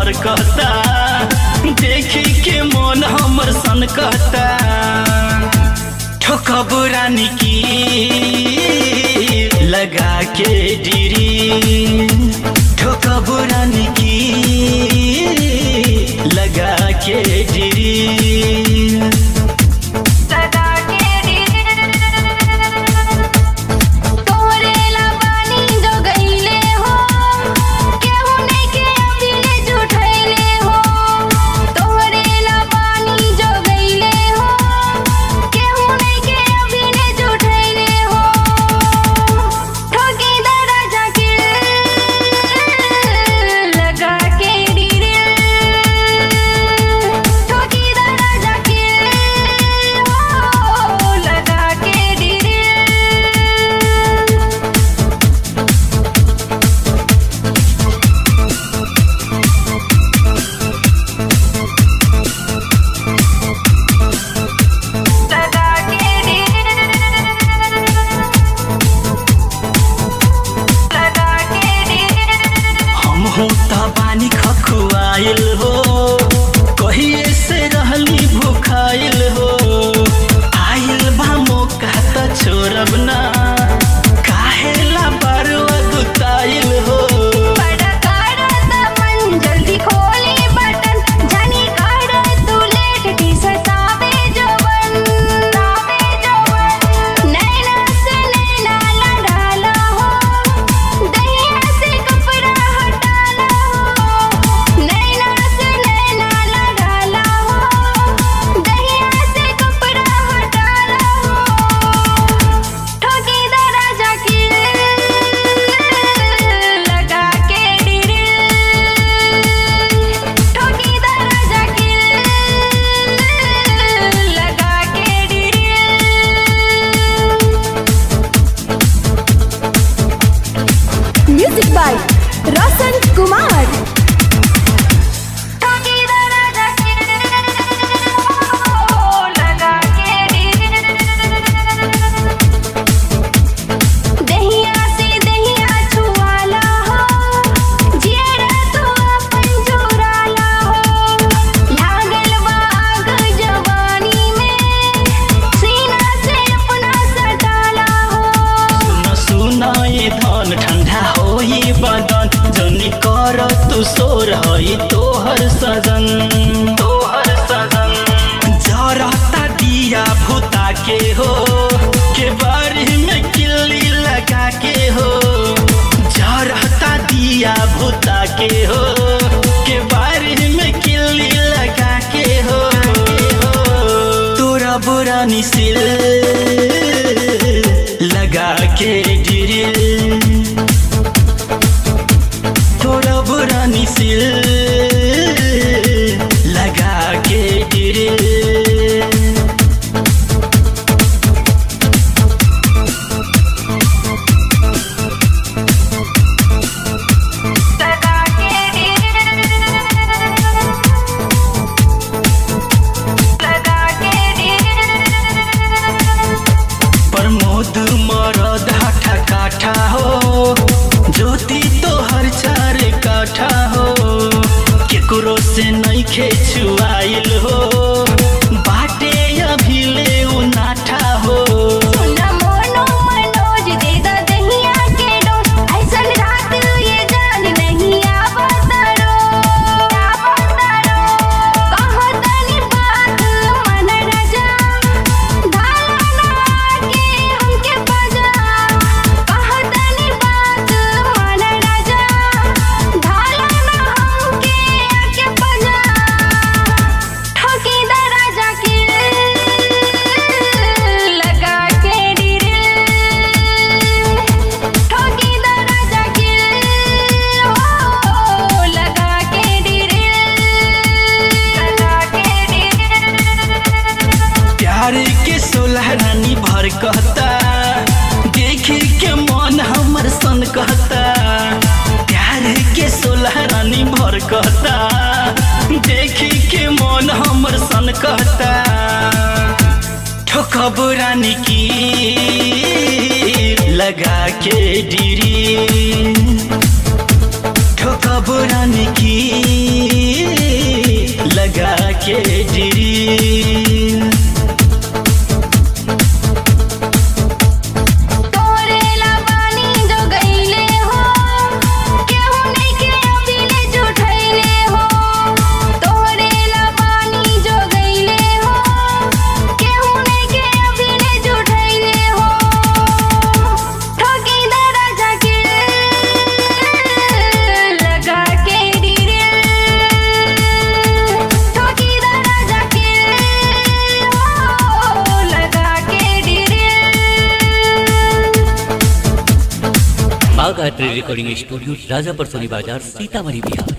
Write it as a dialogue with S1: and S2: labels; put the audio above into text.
S1: भर कहता देखी के मन हमर सन कहता ठोकब रानी की लगा के डिरी ठोकब रानी की लगा के डिरी
S2: लगा के तोरे लबानी जो गईले हो केहू नहीं के अबीले जुठैले हो तोरे लबानी जो गईले हो केहू नहीं के अबीले जुठैले हो ठोकी दरजा के लगा के डीरे ठोकी दरजा के ओ लगा के डीरे लगा के लगा के
S1: हम होता बानी खखुआइल हो कहिए से रहली भूखाइल हो आइल बा मौका त छोड़ब ना काहेला बारुआ गुताइल हो
S2: बड़ा काड़ा ता मन जल्दी खोली बटन जानी काड़ा तू लेट टी सतावे जवन तावे जवन नैना से नैना लड़ाला हो दहिया से कपड़ा हटाला हो नैना से नैना लड़ाला हो दहिया से कपड़ा हटाला हो ठोकी दरजा की लगा के डिरे ठोकी दरजा की लगा के डिरे
S3: म्यूजिक बाय रोशन कुमार
S2: ठोकी दरजा की लगा के दहिया से दहिया छुआला हो जेरा तू अपन चुराला हो लागल बा आग जवानी में सीना से अपना सटाला हो
S1: सुन सुन ये धन ठंडा होई बदन जनी कर तू सोर हई तोहर सजन तोहर सजन जरता दिया भूता के हो के बारी में किल्ली लगा के हो जरता दिया भूता के हो के बारी में किल्ली लगा के हो तोरा बुरा निसिल लगा के ड्रिल तोरा बुरा निसिल लगा के ड्रिल
S2: लगा के लगा के
S1: प्रमोद मरद हाठा काठा हो ज्योति तोहर चार काठा हो केकरो से नइखे छुआइल हो बाटे अभी ले नाठा हो
S2: सुना मोनो मनोज दे दा दहिया के डोज ऐसन रात ये जान नहीं आवतरो आवतरो कहो तनी बात मन रजा धाना के हमके बजा कहो तनी बात मन रजा धाना हमके आके बजा ठोकी दरजा के लगा के डिरे ठोकी दरजा के ओ लगा के डिरे लगा के डिरे
S1: प्यार के सोलह रानी भर कहता देखी के मन हमर सन कहता प्यार के सोलह रानी भर कहता देखी के मन हमर सन कहता ठोकब रानी की लगा के डिरी ठोकब रानी की लगा के ड्रिल
S2: तोरे लबानी जो गईले हो केहू नहीं के अबीले जुठैले हो तोरे लबानी जो गईले हो केहू नहीं के अबीले जुठैले हो ठोकी दरजा के लगा के डिरे ठोकी दरजा के हो लगा के डिरे
S4: Bagh art recording studio Rajapar Soni बाजार सीतामढ़ी बिहार